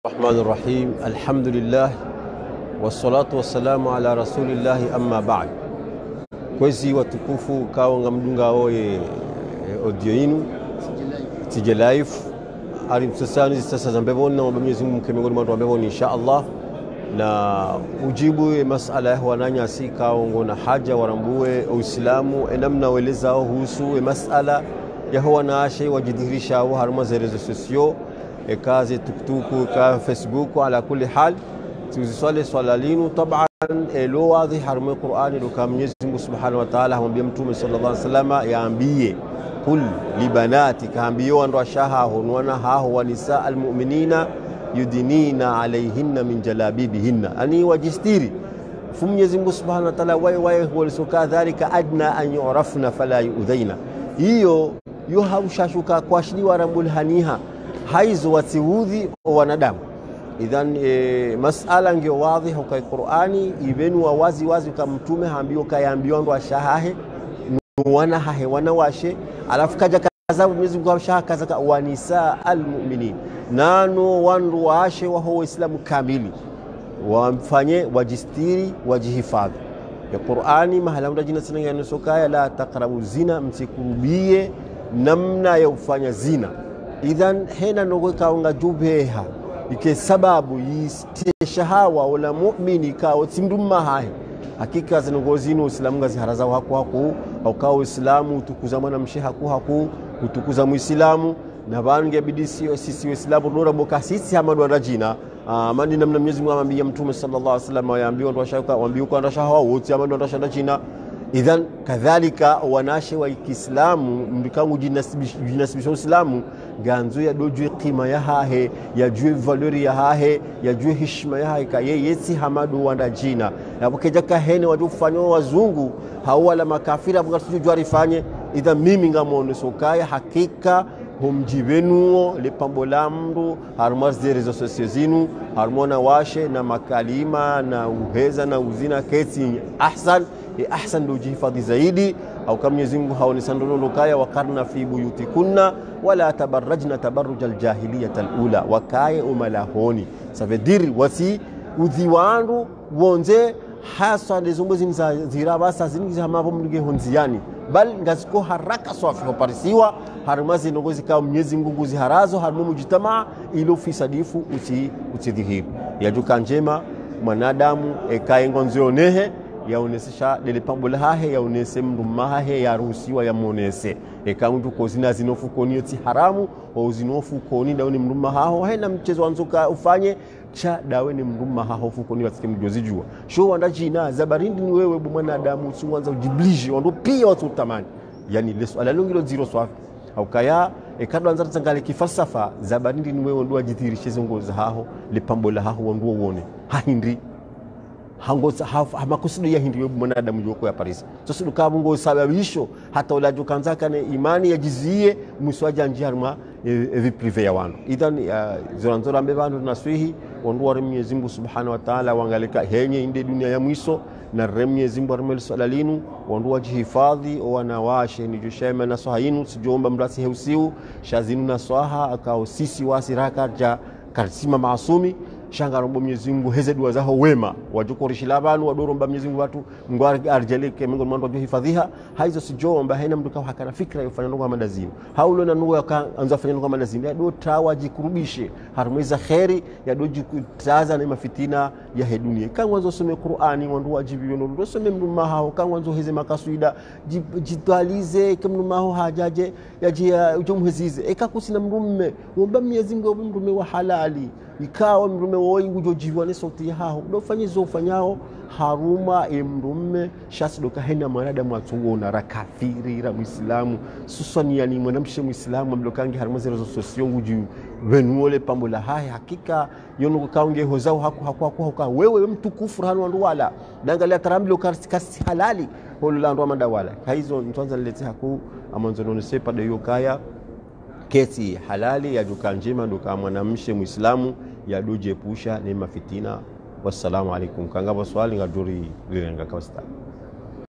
Rahmani Rahim, alhamdulillah wassalatu wassalamu ala rasulillahi amma ba'd. Kwezi watukufu kawanga mdunga oye audio inu tije live ari msasani sasa za mbevoni na Mwenyezi Mungu mkemegoni mwandu wa mbevoni insha Allah na ujibu e masala ya wananya si kaongo na haja warambue uislamu enamna welezao husu e masala yaho wanaashe wajidhihirisha au haruma za rezo sosio ekaze tuktuku ka facebook ala kulli hal tuziswale swala linu taban elo wadhi haruma qur'ani do kam Mwenyezi Mungu subhanahu wa ta'ala hamwambia mtume sallallahu alaihi wasallam yaambie kul libanati kaambiwa ndo ashaha honwana haho wa nisa almu'minina yudinina alaihinna min jalabibihinna ani wajistiri fu Mwenyezi Mungu subhanahu wa ta'ala waye waye walisoka dhalika adna an yurafna fala yuudhaina hiyo yo haushashuka kwashiliwa rambul haniha haizo watiudhi wanadamu idhan e, masala ngio wadhi hukai qur'ani ibenu wa wazi wazi kamtume haambiwa kayambiwa ndo ashahahe wana hahe wana washe alafu kaja kaza Mwenyezi Mungu ashaha kaza ka wanisa almu'minin nano wandu waashe waho waislamu kamili wamfanye wajistiri wajihifadhi ya Qur'ani mahala mda jina sana yanasokaya la taqrabu zina msikurubie namna ya kufanya zina idhan hena nogo kaunga jubeha ike sababu yistie shahawa wala mu'mini kawo simdumma hahe hakika zinongozini uislamu ngaziharazawo haku haku aukawa uislamu utukuza mwana mshe haku haku kutukuza muislamu na bange bidi sio sisi waislamu nora boka sisi hamadu andajina amandi namna Mwenyezi Mungu amwambia mtume sallallahu alaihi wasallam waambiwa ndo shaka waambiwa kwa ndasha hawa wote amadu andasha china idhan kadhalika wanashe wa Kiislamu mdikangu jinasibisha Uislamu ganzo ya dojwe qima ya hahe ya jue valori ya hahe ya jue heshima ya hahe ka ye yesi hamadu wanda jina na bukeja kahene waju kufanywa wazungu hawala makafira bunga tujua rifanye idhan mimi ngamone sokaya hakika humjivenuo lipambo la mndu haruma rezo sosio zinu harumona washe na makalima na uheza na uzina kesi ahsan e ahsan ndo jihifadhi zaidi au kama Mwenyezi Mungu haonesandolo kaya wakarna fi buyutikunna wala tabarrajna tabarruj aljahiliyat alula wakaye umalahoni savediri wasi udhi wandu wonze hasa ndezombo ziniza zirabasa ziningiza hamavo mndige honziani bal ngaziko haraka swafi hoparisiwa haruma zinongo zikawa Mwenyezi Mungu ziharazo haruma mujitamaa ilo fisadifu uti utidhihiri yajuka njema mwanadamu ekaye ngonzionehe yaonesesha lele pambo lahahe yaonese mndu mahahe yaruhusiwa yamonese ekangu kozina zinofukoni ti haramu wa zinofukoni dawe mndu mahaho hena mchezo wanzoka ufanye cha dawe ni mndu mahaho fukoni watike mjozi jua sho wanda jina zabarindi ni wewe bu mwanadamu usiwanza ujiblije wando pia watu utamani yani leso ala longilo zero swafi au kaya ekadwa anza tsangale kifalsafa zabarindi ni wewe ndo ajithirishe zongoza haho lipambo lahaho wandu uone hahindri hamakusudu ya hindi mwanadamu joko ya Paris sasa dukabu ngo sababisho hata ulajo kanzaka ne imani yajizie muswaja njiarma evi prive ya wanu idhan zoranzora mbe bandu naswihi wandu wa Mwenyezi Mungu Subhanahu wa Ta'ala wangalika henye inde dunia ya mwiso na re Mwenyezi Mungu armel salalinu wandu wajihifadhi wanawashe ni joshema na swahinu sijomba mrasi heusiu shazinu na swaha akao sisi wasiraka ja karsima maasumi shangarombo Mwenyezi Mungu heze dua zaho wema wajukorishila banu wadoromba Mwenyezi Mungu watu Mungu arjeleke Mungu mwandu wajua hifadhiha haizo sijomba haina mtu kawa hakana fikra yofanya ndo kama lazima haulo na nugo anza fanya ndo kama lazima do tawa jikurubishe harumeza khairi ya do jikutaza na mafitina ya he dunia kan wanzo some Qur'ani wandu wajibi ndo some mndu mahao kan wanzo heze makasuida jitwalize kamnu maho hajaje yaje ujomhezize ekakusina mrumme womba Mwenyezi Mungu mrumme wa halali ikawa mrume woyingu jojiwane sauti yaho dofanyizo ufanyao haruma emrume shasi dokahenda mwanadamu atungona rakafirira muislamu suswaniani mwanamshe muislamu amlokange haruma zero sosiyongu juu venuole pambo la hai hakika yono kaunge hozao haku haku haku haku wewe mtukufu hanu wandu wala dangalia tarambilo kasi halali holo la ndo madawala kaizo ntwanza lete haku amanzo none sepa de yokaya kesi halali yajuka njema nduka mwanamshe muislamu yadujiepusha ni mafitina wassalamu alaikum kangava swali ngaduri lirenga kawasta